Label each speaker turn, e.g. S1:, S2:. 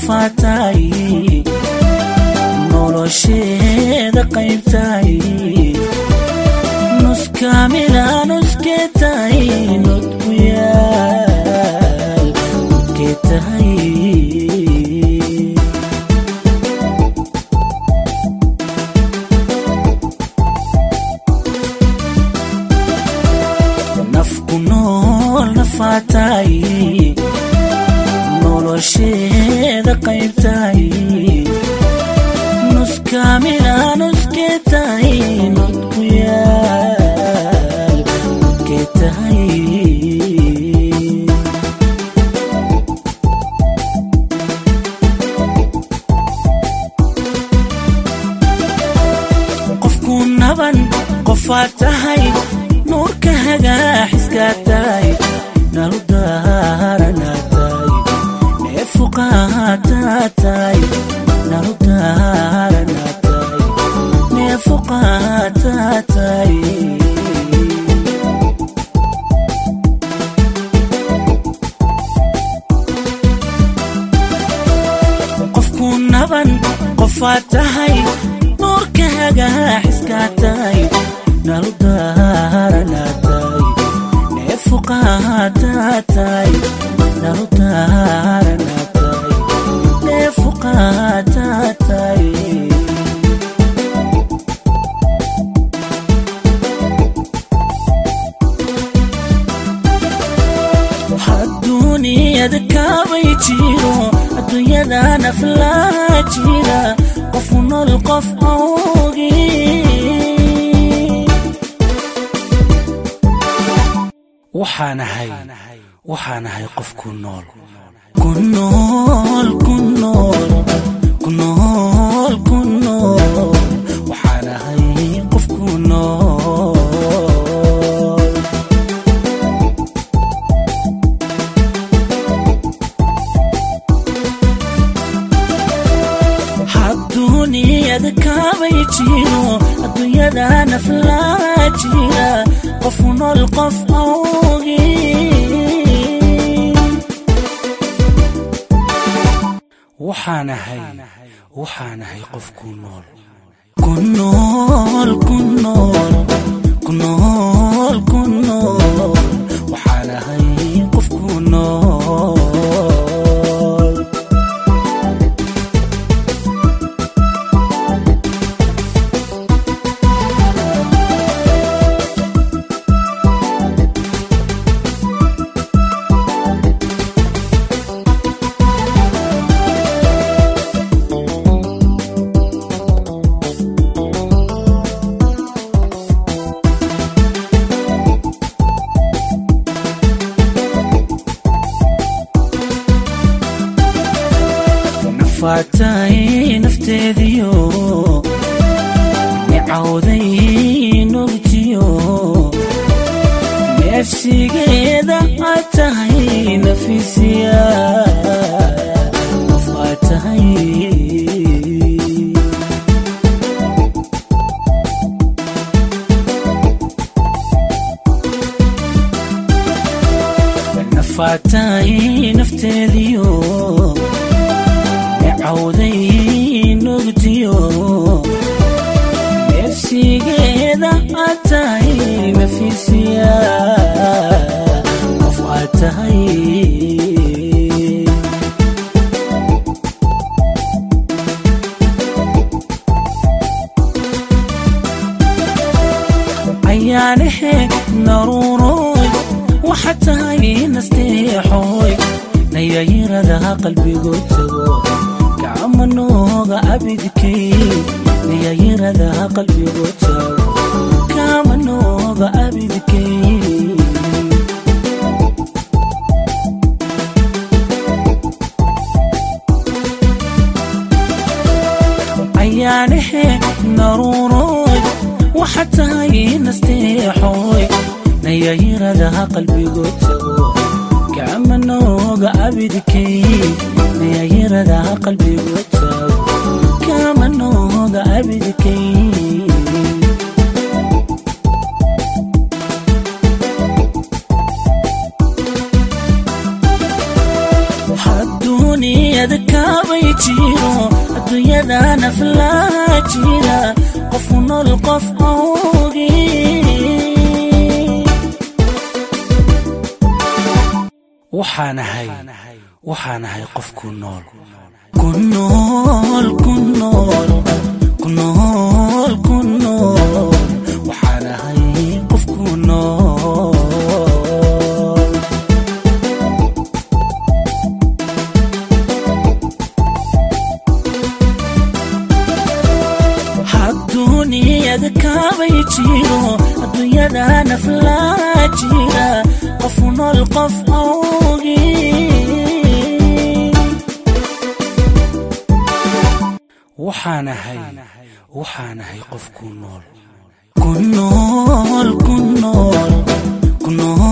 S1: nafaataay nolosheeda qaybtaay nuskaamila nuskeetaay nodku yaal nodkeetahay nafku nool nafaataay nolosheeda qaybtaay nuskaamila nuskeetaay nodku yaal nodkeetahay qofku naban qofaad tahay nuurka hagaaxiskaa tahay nalu daaranaa tahay neefuqaataa tahay nalu daaranaa tahay neefuqaataa tahay qofku naban qofaad tahay nuurka hagaaxiskaa tahay nalu daaranaa tahay neefuqaataa tahay nalu daaranaa tahay neefuqaataa tahay adduuniyada kaabay jiro adduunyada naflaa jira qofu nool qof awgi waxaanahay waxaanahay qof ku nool ku nool ku nool ku nool ku nool waxaanahay qof ku nool adduuniyada kaabay jiro adduunyada naflaa jira qofu nool qof awgi waxaanahay waxaanahay qof ku nool ku nool ku nool ku nool ku nool waxaanahay qof ku nool nafaatay nafteediyo nicawday nogtiyo neefsigeeda aad tahay nafisiya qof aad tahay nafaatay nafteediyo cawday nogtiyo neefsigeeda aad tahay nafisiya qof aad tahay ayaanahe naruuroy waxaad tahay nasteexoy nayayiradaha qalbigood tago gacma nooga abidkay nayayiradaha qalbigood tago gacma nooga abidkay ayaanahe naruuroy waxaad tahay nasteexoy nayayiradaha qalbigood tago gacma nooga abidkay nayayiradaha qalbigood tago gacma nooga abidkay adduuniyada kaabay adduunyada naflaa jira qofu nool qof awgii waxaanahay waxaanahay qof ku nool ku nool ku nool ku nool ku nool waxaanahay qof ku nool adduuniyada kabay jiro adduunyada naflaa jira qofu nool qof awgii waxaanahay waxaanahay qof ku nool ku nool ku nool ku nool